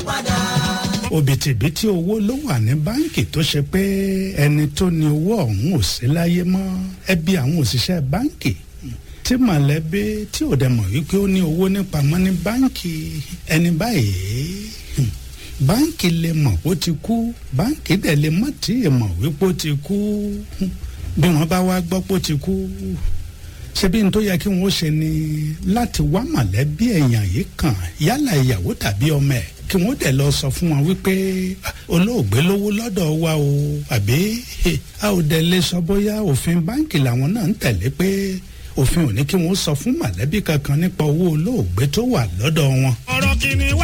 padà. òbítíbitì owó ló wà ní báǹkì tó ṣe pé ẹni tó ní owó ọ̀hún ò sí láyé mọ́ ẹbí àwọn òṣìṣẹ́ báǹkì tí mọ̀lẹ́bí tí ò dẹ̀ mọ̀ wípé ó ní owó nípamọ́ ní báǹkì ẹni báyìí hmm, báǹkì lè mọ̀ bó ti kú báǹkì dẹ̀ lè mọ̀ tí ì mọ̀ wípé ó ti kú Hmm, bí wọ́n bá wá gbọ́ pé ó ti kú ṣebí n tó yẹ kí wọ́n ṣe ni láti wá mọ̀lẹ́bí èèyàn yìí kàn yálà ìyàwó tàbí ọmọ ẹ̀ kí wọ́n dẹ̀ lọ sọ fún wọn wípé "Ah, olóògbé lówó lọ́dọ̀ wa o àbí eh, a ò dẹ̀ lè sọ bóyá òfin báǹkì làwọn náà ń tẹ̀lé pé òfin ò ní kí wọ́n sọ fún mọ̀lẹ́bí kankan nípa owó olóògbé tó wà lọ́dọ̀ wọn. ọ̀rọ̀ kìíní wá